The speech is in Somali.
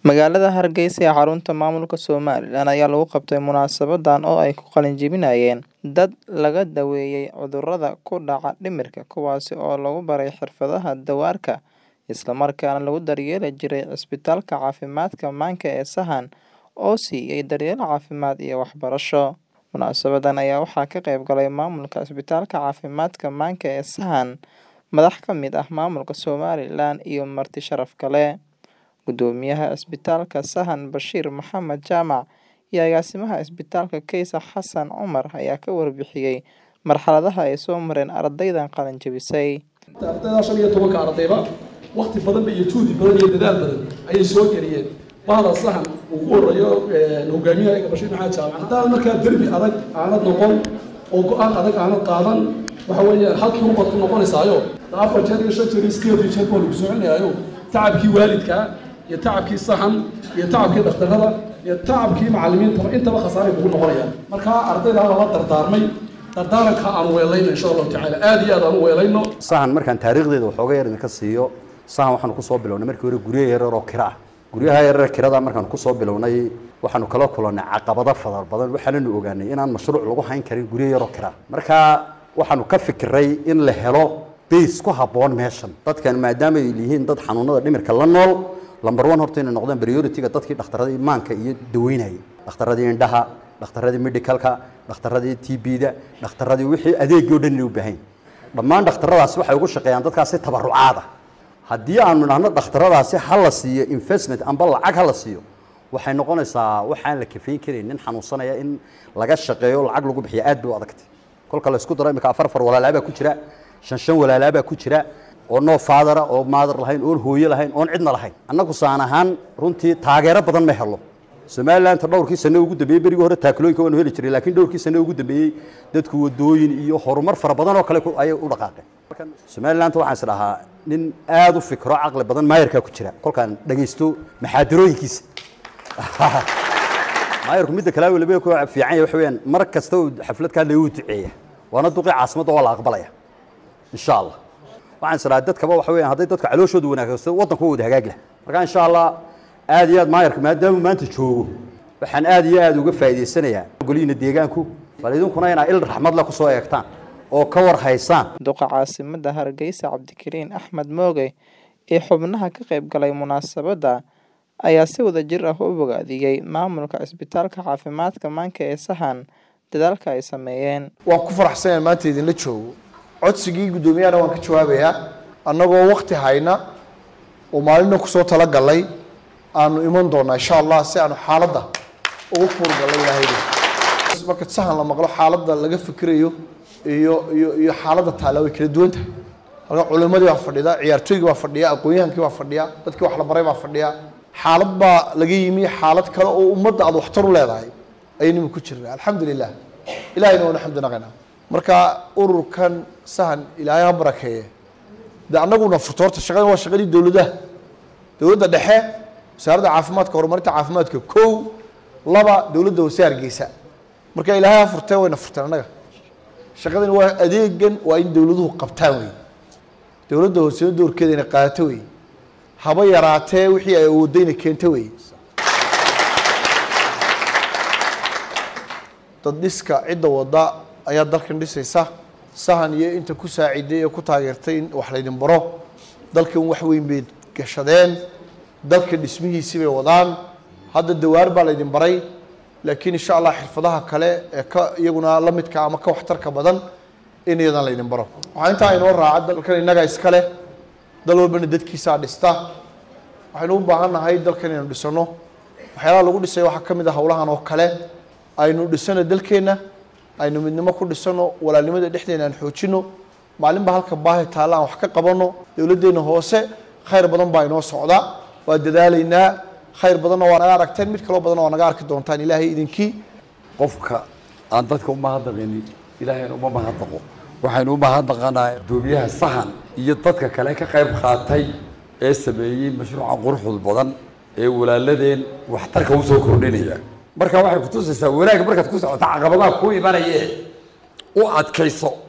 Magaalada Hargeysa ee xarunta maamulka Somaliland ayaa lagu qabtay munaasabadan oo ay ku qalin jebinayeen dad laga daweeyay cudurrada ku dhaca dhimirka kuwaas oo lagu baray xirfadaha dawaarka isla markaana lagu daryeeli jiray Cisbitaalka Caafimaadka Maanka ee Sahan oo siiyay daryeel caafimaad iyo waxbarasho. Munaasabadan ayaa waxaa ka qayb galay maamulka Cisbitaalka Caafimaadka Maanka ee Sahan, madax ka mid ah maamulka Somaliland iyo marti sharaf kale. Guddoomiyaha Cisbitaalka Sahan Bashiir Maxamed Jaamac iyo agaasimaha Cisbitaalka Kaysar Xasan Cumar ayaa ka warbixiyay marxaladaha ay soo mareen ardaydan qalin jebisay. ardayda shan iyo tobanka ardayba waqti badan iyo juhdi badan iyo dadaal badan ayay soo geliyeen bahda sahan uu ku horeeyo hogaamiyaha ega bashiir maxamed jaamac haddaan markaa derbi adag aanad noqon oo go-aan adag aanad qaadan waxa weeye halkii ubaad ku noqonaysaayo afar jeer iyo shan jeer iyo sideed iyo jeer baa lagu soconayaayo tacabkii waalidka iyo tacabkii sahan iyo tacabkii dhakhtarada iyo tacabkii macallimiintaba intaba khasaaray kugu noqonayaan markaa ardaydaa lala dardaarmay dardaaranka aan weelayno insha allahu tacaala aada iyo aad aan u weelayno sahan markaan taariikhdeeda waxooga yar idinka siiyo sahan waxaanu kusoo bilownay markii hore guryo yaryar oo kira ah guryaha yaryar kirada markaanu kusoo bilownay waxaanu kala kulannay caqabado fadar badan waxaananu ogaanay inaan mashruuc lagu hayn karin guryo yaroo kira marka waxaanu ka fikiray in la helo base ku habboon meeshan dadkan maadaama ay yihiin dad xanuunada dhimirka la nool lamber one horta inay noqdaan priority-ga dadkii dhakhtaradii imaanka iyo daweynayay dhakhtaradii indhaha dhakhtaradii medicalka dhakhtaradii t b-da dhakhtaradii wixii adeegii o dhan inay u baahan dhammaan dhakhtaradaasi waxay ugu shaqeeyaan dadkaasi tabarucaada haddii aanu idhaahno dhakhtaradaasi ha la siiyo investment amba lacag ha la siiyo waxay noqonaysaa waxaan la kafayn karayn nin xanuunsanaya in laga shaqeeyo lacag lagu bixiyo aad bay u adagtay kolka la isku daro imika afar afar walaalaabaa ku jira shan shan walaalaabaa ku jira oo noo faadara oo maadar lahayn oon hooyo lahayn oon cidna lahayn annagu saan ahaan runtii taageero badan ma helo somalilandta dhowrkii sano ugu dambeeyey berigii hore taakulooyinka waanu heli jiray laakiin dhowrkii sano ugu dambeeyey dadku wadooyin iyo horumar fara badan oo kale ayay u dhaqaaqeen somalilandta waxaan is dhahaa nin aada u fikro caqli badan maayarkaa ku jira kolkaan dhagaysto maxaadirooyinkiisa maayarku midda kale waliba ku fiican yahay waxa weeyaan mar kasta uu xaflad ka hadlaya uu duceeya waana duqii caasimadda waa la aqbalaya insha allah waxaan is dhahaa dadkaba waxa weeyaan hadday dadka calooshooda wanaagsato waddanku waa wada hagaag leh marka insha allah aad iyo aad maayarka maadaama maanta joogo waxaan aad iyo aad uga faa'iidaysanayaa golihiina deegaanku bal idinkuna inaa il raxmad leh kusoo eegtaan oo ka war haysaan duqa caasimadda hargeysa cabdikariin axmed mooge ee xubnaha ka qayb galay munaasabadda ayaa si wada jir ah u bogaadiyey maamulka cisbitaalka caafimaadka maanka ee sahan dadaalka ay sameeyeen waan ku faraxsanayaa maanta idinla joogo codsigii guddoomiyahana waan ka jawaabayaa annagoo wakti hayna oo maalina kusoo talagalay aanu iman doonaa insha allah si aanu xaaladda ugu kuurgalay ilaahay marka sahan la maqlo xaaladda laga fikirayo iyo iyo iyo xaaladda taala way kala duwan tahay halka culimadii baa fadhida ciyaartooygii baa fadhiya aqoon-yahankii baa fadhiya dadkii wax la baray baa fadhiya xaalad baa laga yimi xaalad kale oo ummadda aad waxtar u leedahay ayaynu ku jirnaa alxamdulilah ilahayna waanu xamdi naqaynaa marka ururkan sahan ilaahay ha barakeeye de annaguna furto horta shaqadan waa shaqadii dowladaha dowladda dhexe wasaaradda caafimaadka horumarinta caafimaadka kow laba dowladda hoose hargeysa marka ilaahay ha furtee wayna furteen annaga shaqadan waa adeegan waa in dowladuhu qabtaan wey dowladda hoosena doorkeeda inay qaadato wey haba yaraatee wixii ay awoodayna keento wey dad dhiska cidda wadda ayaa dalkan dhisaysa sahan iyo inta ku saaciday ee ku taageertay in wax laydin baro dalkan wax weyn bay gashadeen dalka dhismihiisii bay wadaan hadda dawaar baa laydin baray laakiin insha allah xirfadaha kale ee ka iyaguna la midka ama ka waxtarka badan in iyadan laydin baro waxaa intaa inoo raaca dalkan innaga iskale dal walbana dadkiisaa dhista waxaynu u baahan nahay dalkan inaynu dhisano waxyaalaha lagu dhisay waxaa ka mid ah howlahan oo kale aynu dhisano dalkeenna aynu midnimo ku dhisano walaalnimada dhexdeena aan xoojino maalinba halka baahi taalla aan wax ka qabano dowladdeena hoose khayr badan baa inoo socda waa dadaalaynaa khayr badanna waa naga aragteen mid kaloo badanna waa naga arki doontaan ilaahay idinkii qofka aan dadka u mahadnaqinin ilaahayna uma mahadnaqo waxaynu u mahadnaqanaa guddoomiyaha sahan iyo dadka kale ka qayb qaatay ee sameeyey mashruuca quruxda badan ee walaaladeen waxtarka usoo kordhinaya marka waxay kutusaysaa wanaag markaad ku socoto caqabadaha kuu imanayee u adkayso